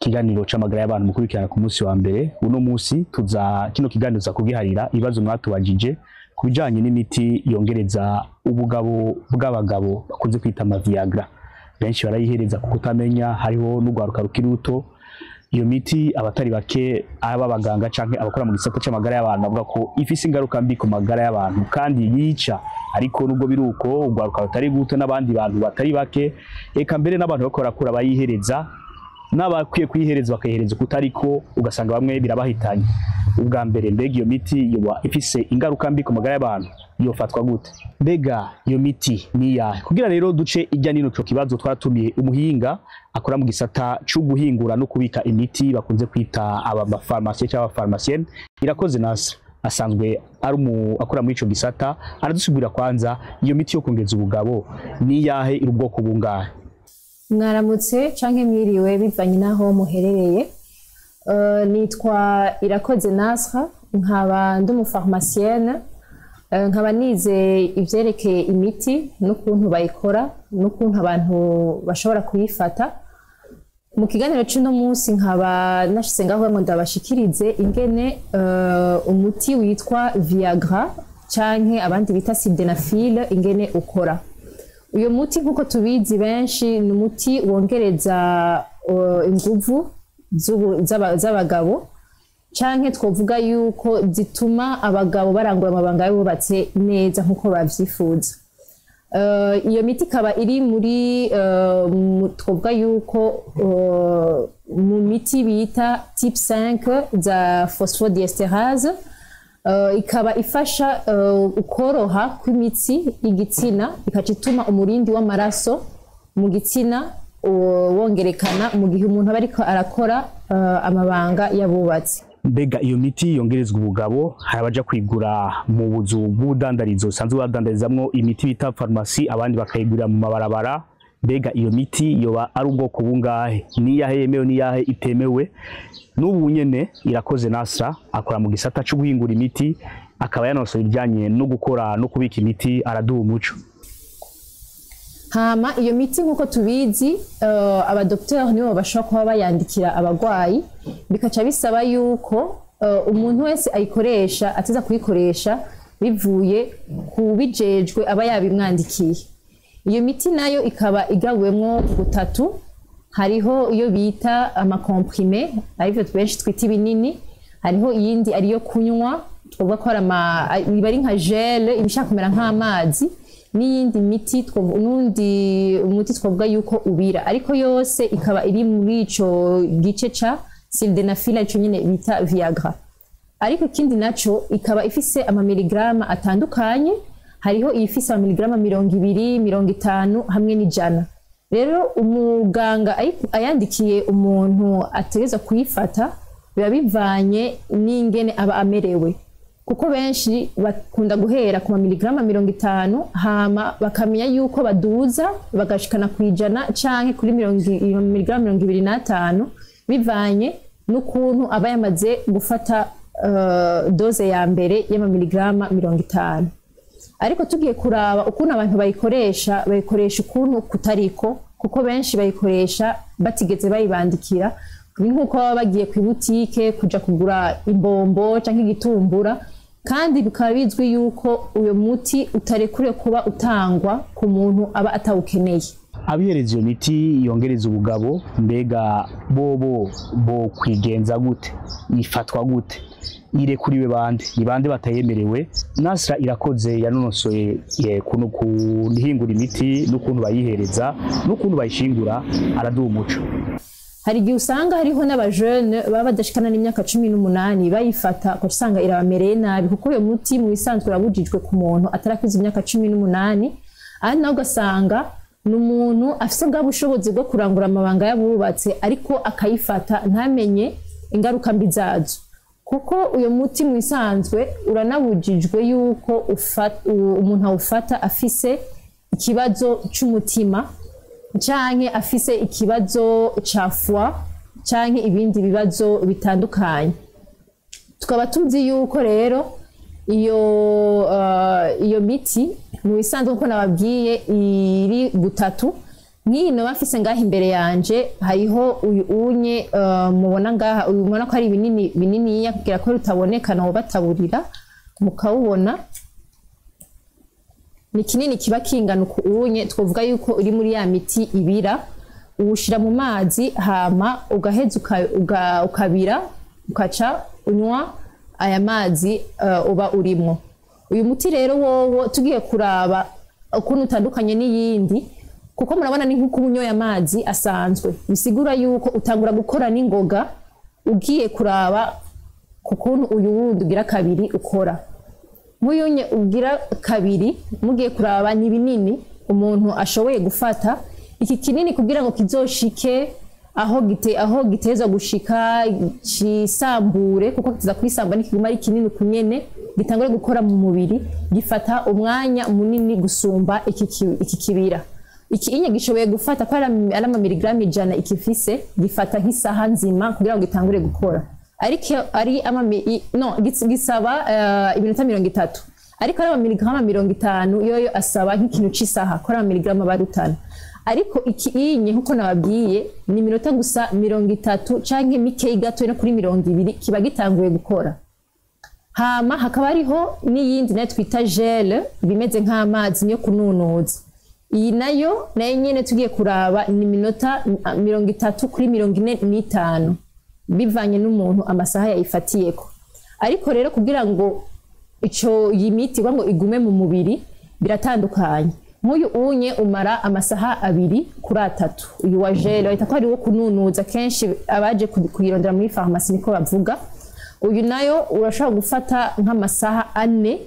ikiganiro c'amagara y'abantu mukurikirana ku munsi wa mbere uno munsi tuza kino kiganiro tuza kugiharira ibibazo mwatubajije ku bijanye n'imiti yongereza ubugabo bw'abagabo bakunze kwita amaviagra benshi barayihereza kuko utamenya hariho n'urwaruka rukiri ruto iyo miti abatari bake aba abaganga canke abakora mu gisata c'amagara y'abantu bavuga ko ifise ingaruka mbi ku magara y'abantu kandi yica ariko nubwo biri uko urwaruka rutari ruto n'abandi bantu batari bake eka mbere n'abantu bariko barakura bayihereza n'abakwiye kuyihereza bakayihereza ukutariko ugasanga bamwe birabahitanye ubwa mbere mbega iyo miti yoba ifise ingaruka mbi ku magara y'abantu yofatwa gute mbega iyo miti ni iyahe kugira rero duce ijya nino ico kibazo twaratumiye umuhinga akora mu gisata co guhingura no kubika imiti bakunze kwita abafarumasiye cyangwa abafarumasienne irakoze nasa asanzwe ari umu akora muri ico gisata aradusigurira kwanza iyo miti yo kongeza ubugabo ni iyahe iri ubwoko bungahe mwaramutse canke mwiriwe bivanye n'aho muherereye Eh, nitwa irakoze nasra nkaba ndi umufarumasienne Eh, nkaba nize ivyerekeye imiti n'ukuntu bayikora n'ukuntu abantu bashobora kuyifata mu kiganiro c'uno munsi nkaba nashize ngaho ngo ndabashikirize ingene eh, umuti witwa viagra canke abandi bita sildenafil ingene ukora uyu muti nk'uko tubizi benshi ni umuti wongereza uh, inguvu z'ubu- z'aba- z'abagabo canke twovuga yuko zituma abagabo barangura amabanga yubatse neza nk'uko bavyifuza Uh, iyo miti ikaba iri muri uh, mu- twovuga yuko uh, mu miti bita type 5 za phosphodiesterase Uh, ikaba ifasha uh, ukoroha kw'imitsi y'igitsina ikaca ituma umurindi w'amaraso mu gitsina uh, wongerekana mu gihe umuntu aba ariko arakora uh, amabanga y'abubatsi mbega iyo miti yongerezwa ubugabo hari abaja kwigura mu buzu bw'ubudandarizo busanzwe badandarizamwo imiti bita farumasi abandi bakayigurira mu mabarabara mbega iyo miti yoba ari ubwoko bungahe niyahe yemewe niyahe itemewe n'ubu nyene irakoze nasra akora mu gisata co guhingura imiti akaba yanonosoye ibijanye no gukora no kubika imiti araduha umuco hama iyo miti nk'uko tubizi uh, abadokiteri nibo bashobora kuba bayandikira abagwayi bikaca bisaba yuko uh, umuntu wese ayikoresha ateza kuyikoresha bivuye ku bijejwe aba yabimwandikiye iyo miti nayo ikaba igabuwemwo gutatu hariho iyo bita amakomprime arivyo benshi twita ibinini hariho iyindi ariyo kunywa twavuga ko ari ama iba ari nka gele iba ishaka kumera nk'amazi n'iyindi miti twavu- n'undi umuti twavuga yuko ubira ariko yose ikaba iri muri ico gice ca sildenafil ico nyene bita viagra ariko ikindi naco ikaba ifise amamiligrama atandukanye hariho iyifise amamiligrama mirongo ibiri mirongo itanu hamwe n'ijana rero umuganga ayi- ayandikiye umuntu ategerezwa kuyifata biba bivanye n'ingene aba amerewe kuko benshi bakunda guhera ku mamiligrama mirongo itanu hama bakamenya yuko baduza bagashikana ku ijana canke kuri mirongo i- miligrama mirongo ibiri n'atanu bivanye n'ukuntu aba yamaze gufata uh, doze ya mbere y'amamiligrama mirongo itanu ariko tugiye kuraba ukuntu abantu bayikoresha bayikoresha ukuntu kutariko kuko benshi bayikoresha batigeze bayibandikira ni nk'uko baba bagiye ku ibutike kuja kugura imbombo canke igitumbura kandi bikaba bizwi yuko uyo muti utarekure kuba utangwa ku muntu aba atawukeneye abihereza iyo miti yongereza ubugabo mbega bobo bo kwigenza gute ifatwa gute irekuriwe bande ni bande batayemerewe nasra irakoze yanonosoye eh, kuno kuhingura imiti n'ukuntu bayihereza n'ukuntu bayishingura araduha umuco hari igihe usanga hariho n'abajene baba badashikana n'imyaka cumi n'umunani bayifata ugaca usanga irabamereye nabi kuko uyo muti mu bisanzwe urabujijwe ku muntu atarakuze imyaka cumi n'umunani ahandi nawe ugasanga ni umuntu afise bwa bushobozi bwo kurangura amabanga y'abubatse ariko akayifata ntamenye ingaruka mbi zazo kuko uyo muti mu bisanzwe uranabujijwe yuko ufa- u- umuntu awufata afise ikibazo c'umutima canke afise ikibazo ca foi canke ibindi bibazo bitandukanye tukaba tuzi yuko rero iyo uh, iyo miti mu bisanzwe nkuko nababwiye iri gutatu nk'iyi noba mfise ngaha imbere yanje hariho uyu unye eh, mubona ngaha uyu mubona ko ari binini bininiya kugira ko rutaboneka nawo bataburira mukawubona ni kinini kiba kingana uku unye twavuga yuko uri muri ya miti ibira uwushira mu mazi hama ugaheza uka- uga- ukabira ukaca unywa aya mazi eh, uba urimwo uyu muti rero wowo tugiye kuraba ukuntu utandukanye n'iyindi kuko murabona ni nk'uko unyoye amazi asanzwe bisigura yuko utangura gukora n'ingoga ugiye kuraba ku kuntu uyu wundi ugira kabiri ukora muyunye ugira kabiri mugiye kuraba ni binini umuntu ashoboye gufata iki kinini kugira ngo kizoshike aho gite aho giteza gushika cisambure kuko kiza kwisamba nikiguma ari kinini kunyene gitangure gukora mu mubiri gifata umwanya munini gusumba iki, ki- iki kibira iki inye gishoboye gufata ko ari ari amamiligramu ijana ikifise gifata nk'isaha nzima kugira ngo gitangure gukora ariko ari amami i- no gis- gisaba eh, iminota mirongo itatu ariko ari amamiligramu mirongo itanu yoyo asaba nk'ikintu c'isaha ko ari amamiligramu aba arutana ariko iki inye nkuko nababwiye ni iminota gusa mirongo itatu canke mikeyi gato no kuri mirongo ibiri kiba gitanguye gukora hama hakaba hariho n'iyindi nayo twita gele bimeze nk'amazi yo kununuza iyi nayo nayo nyene tugiye kuraba ni iminota mm, mirongo itatu kuri mirongo ine n'itanu bivanye n'umuntu amasaha yayifatiyeko ariko rero kugira ngo ico iyi miti kugira ngo igume mu mubiri biratandukanye nk'uyu unye umara amasaha abiri kuri atatu uyu wa gele bahita ko ari wo kununuza kenshi abaje kubi- kuyirondera muri farumasi niko bavuga uyu nayo urashobora gufata nk'amasaha ane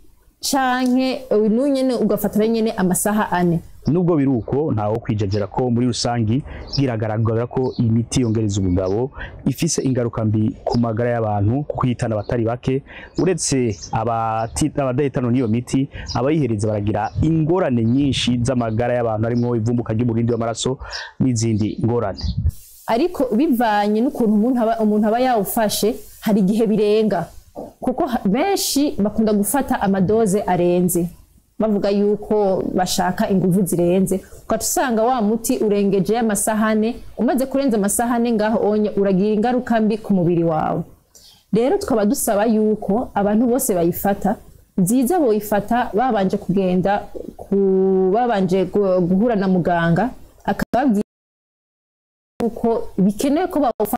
canke uyu n'unyene ugafata nayo nyene amasaha ane nubwo biri uko ntawo kwijajira ko muri rusangi biragaragara ko iyi miti yongereza ubugabo ifise ingaruka mbi ku magara y'abantu kuko ihitana abatari bake uretse abati- abadahitana n'iyo miti abayihereza baragira ingorane nyinshi z'amagara y'abantu harimwo ivumbuka ry'umurindi w'amaraso n'izindi ngorane ariko bivanye n'ukuntu umuntu aba, umuntu aba yawufashe hari igihe birenga kuko ha- benshi bakunda gufata amadoze arenze bavuga yuko bashaka inguvu zirenze ugaca usanga wa muti urengeje amasahane umaze kurenza amasahane ngaho onye uragira ingaruka mbi ku mubiri wawe rero tukaba dusaba yuko abantu bose bayifata byiza boyifata babanje kugenda ku, babanje gu- guhura na muganga akababwira yuko bikenewe ko bawufata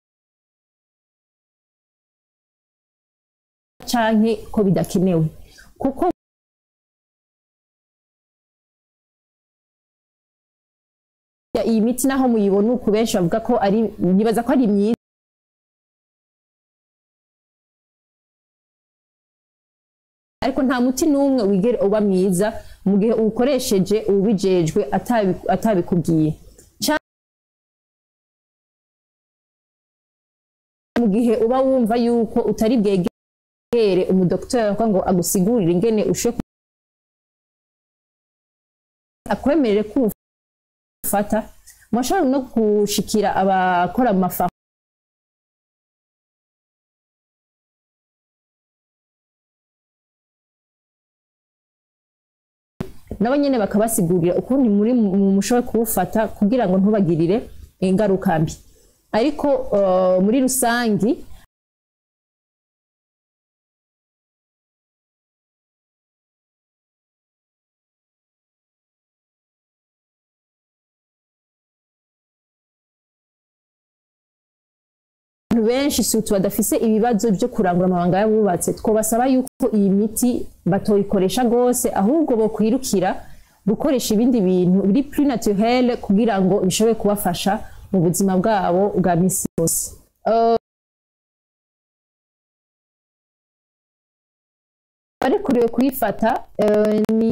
canke ko bidakenewe kuko iyi miti naho muyibona uku benshi bavuga ko ari nibaza ko ari myiza ariko nta muti n'umwe wigera uba mwiza mu gihe uwukoresheje uwubijejwe atabi- atabikubwiye Canke mu gihe uba wumva yuko utari bwegere umudokiteri kugira ngo agusigurire ingene ushoboye akwemerere ko ufata mwashobora no gushikira abakora mu mafa nabo nyene bakabasigurira ukuntu muri mu- mushoboye kuwufata kugira ngo ntubagirire ingaruka mbi ariko eh, muri rusangi abantu benshi sutu badafise ibibazo byo kurangura amabanga y'abubatse twabasaba yuko iyi miti batoyikoresha rwose ahubwo bokwirukira gukoresha ibindi bintu biri plus naturel kugira ngo bishobore kubafasha mu buzima bwabo bwa misi yose Eh, barekuriwe kuyifata eh, ni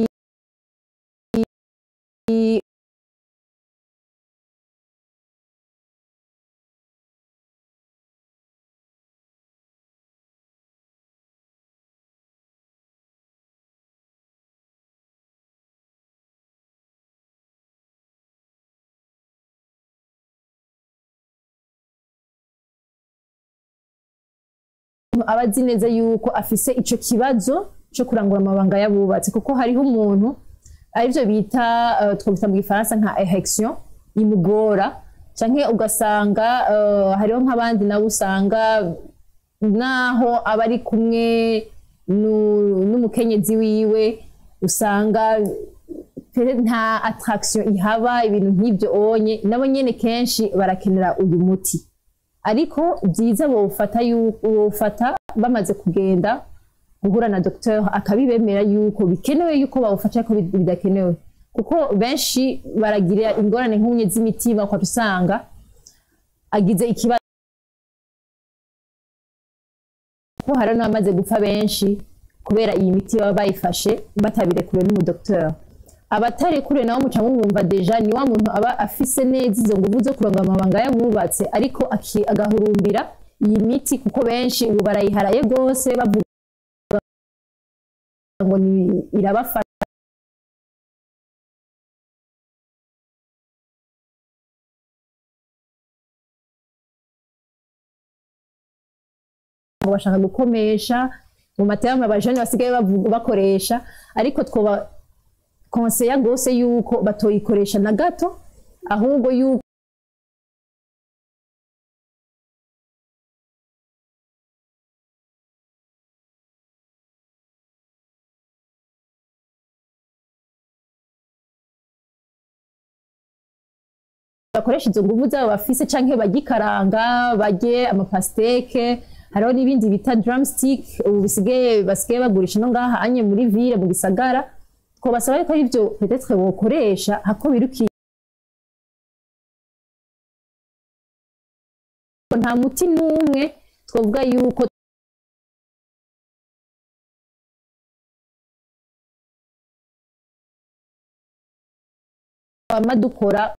aba azi neza yuko afise ico kibazo cyo kurangura amabanga y'abubatsi kuko hariho umuntu arivyo bita uh, twabita mu gifaransa nka erection imugora canke ugasanga uh, hariho nk'abandi nabo usanga naho aba ari kumwe nu- n'umukenyezi wiwe usanga pe- nta attraction ihaba ibintu nk'ibyo onye nabo nyene kenshi barakenera uyu muti ariko byiza bawufata yu- bawufata bamaze kugenda guhura na docteur akabibemera yuko bikenewe yuko bawufata ariko bid- bidakenewe kuko benshi baragira ingorane nk'ubunye z'imitima ukaba usanga agize ikibazo ko hari n'abamaze gupfa benshi kubera iyi miti baba bayifashe batabirekuriwe n'umudokteur abatarekure nabo muca mumwumva deja ni wa muntu aba afise neza izo nguvu zo kuronga amabanga yabubatse ariko aki- agahurumbira iyi miti kuko benshi ubu barayiharaye rwose bavuga ngo ni irabafasha ngo bashaka gukomesha mu materame abajene basigaye bavuga bakoresha ariko twoba konseya rwose yuko batoyikoresha na gato ahubwo yuko bakoresha izo nguvu zabo bafise canke bagikaranga barye amapasteke hariho n'ibindi bita drumstick ubu bisigaye basigaye bagurisha no ngaha anye muri ville mu gisagara twobasaba yuko arivyo petetre bokoresha hako birukiye nta muti n'umwe twavuga yuko twama dukora